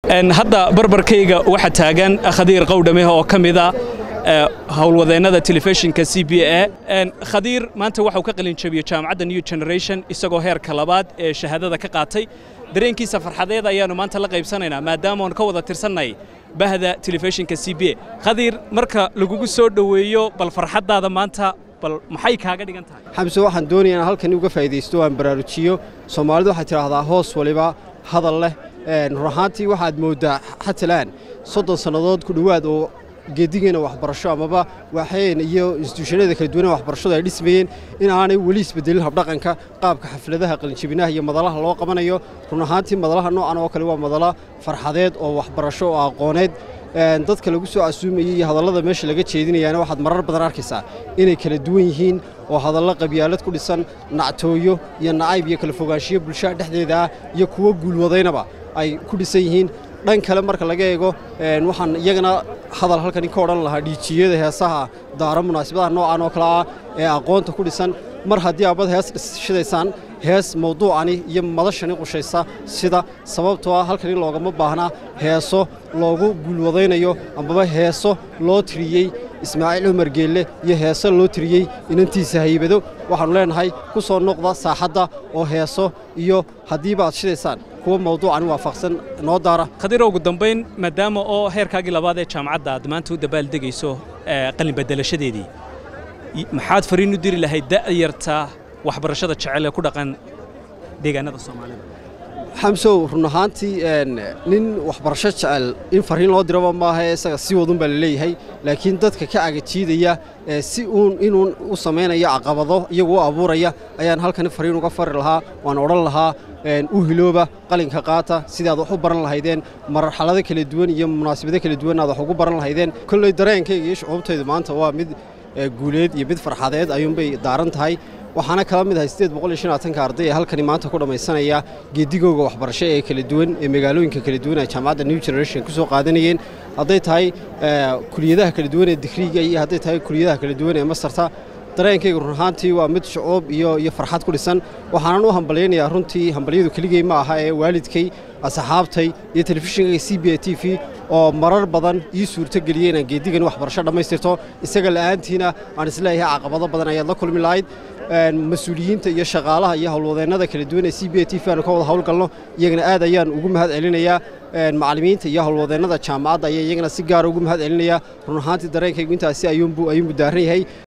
hadda barbarkayga waxaa taagan khadiir qowdhameh oo ka mida howlwadeennada telefishinka c b a khadiir maanta waxau ka qalin jabiyey jaamacadda new generation isagoo heerka labaad ee shahaadada ka qaatay dareenkiisa farxadeed ayaannu maanta la qaybsanaynaa maadaama oon ka wada tirsannay bahda telefishinka c b a khadiir marka lagugu soo dhoweeyo bal farxaddaada maanta bal maxay kaaga dhigan tahay xamse waxaan doonaya inaan halkan uga faa'iidaysto aan baraarujiyo soomaalidu waxay tidhaahdaa hoos waliba hadal leh run ahaantii waxaad mooddaa xatalaan soddon sannadood ku dhowaad oo geedigeena waxbarasho amaba waxeen iyo instituushanada kala duwana waxbarashadu ay dhismayeen in aanay weli isbedelin habdhaqanka qaabka xafladaha qalinjabinaha iyo madalaha loo qabanayo run ahaantii madalaha noocan oo kale waa madala farxadeed oo waxbarasho oo aqooneed dadka lagu soo casuumayey iyo hadallada meesha laga jeedinayaana waxaad marar badan arkaysaa inay kala duwan yihiin oo hadallo qabyaalad ku dhisan nactooyo iyo nacayb iyo kala fogaanshiyo bulshada dhexdeeda ah iyo kuwo guulwadaynaba ay ku dhisan yihiin dhan kale marka laga eego waxaan iyagana hadal halkani ka odhan lahaa dhiijiyada heesaha daaro munaasabadaha noocan oo kale ah ee aqoonta ku dhisan mar haddii aabad hees shidaysaan hees mawduucani iyo madashani qushaysa sida sababtoo ah halkani loogama baahnaa heeso loogu guulwadaynayo amaba heeso loo tiriyey ismaaciil cumar geelle iyo heeso loo tiriyey inantiisa haybado waxaannu leenahay ku soo noqda saaxadda oo heeso iyo haddiiba aad shidaysaan kuwa mawduucani waafaqsan noo daara khadiir ugu dambayn maadaama oo heerkaagii labaad ee jaamacadda aad maanta u dabaaldegayso qalin bedelashadeedii maxaad fariin u diri lahayd da'yarta waxbarashada jecel ee ku dhaqan deegaanada soomaalida xamsow run ahaantii nin waxbarasho jecel in fariin loo diraba maaha ee isaga si wadun baa la leeyahay laakiin dadka ka agajiidaya si uun inuun u samaynayo caqabado iyagu u abuuraya ayaan halkani fariin uga fari lahaa waan odhan lahaa u hilooba qalinka qaata sidii aad wax u baran lahaydeen marxalado kala duwan iyo munaasabado kala duwan aad wax ugu baran lahaydeen kolley dareenkayga iyo shucuubtaydu maanta waa mid guuleed iyo mid farxadeed ayuunbay daaran tahay waxaana kala mid ahay siddeed boqol iyo shan laatanka arday ee halkani maanta ku dhammaysanaya geedigooga waxbarasho ee kala duwan ee magaalooyinka kala duwan ee jaamacadda new generation ku soo qaadanayeen hadday tahay kuliyadaha kala duwan ee digriiga iyo hadday tahay kuliyadaha kala duwan ee mastarta dareenkayga run ahaantii waa mid shucuub iyo iyo farxad ku dhisan waxaanan u hambalyaynayaa runtii hambalyadu keligey ma aha ee waalidkay asxaabtay iyo telefishinka c b a t v oo marar badan ii suurto geliyey inaan geedigan waxbarasho dhammaystirto isaga la'aantiina aan isleeyahay caqabado badan ayaad la kulmi lahayd mas-uuliyiinta iyo shaqaalaha iyo howlwadeennada kala duwan ee c b a t v aanu ka wada howlgalno iyagana aad ayaan ugu mahad celinayaa macallimiinta iyo howlwadeennada jaamacadda ayaa iyagana si gaara ugu mahad celinaya run ahaantii dareenkaygu intaasi ayuunbuu ayuunbuu daaran yahay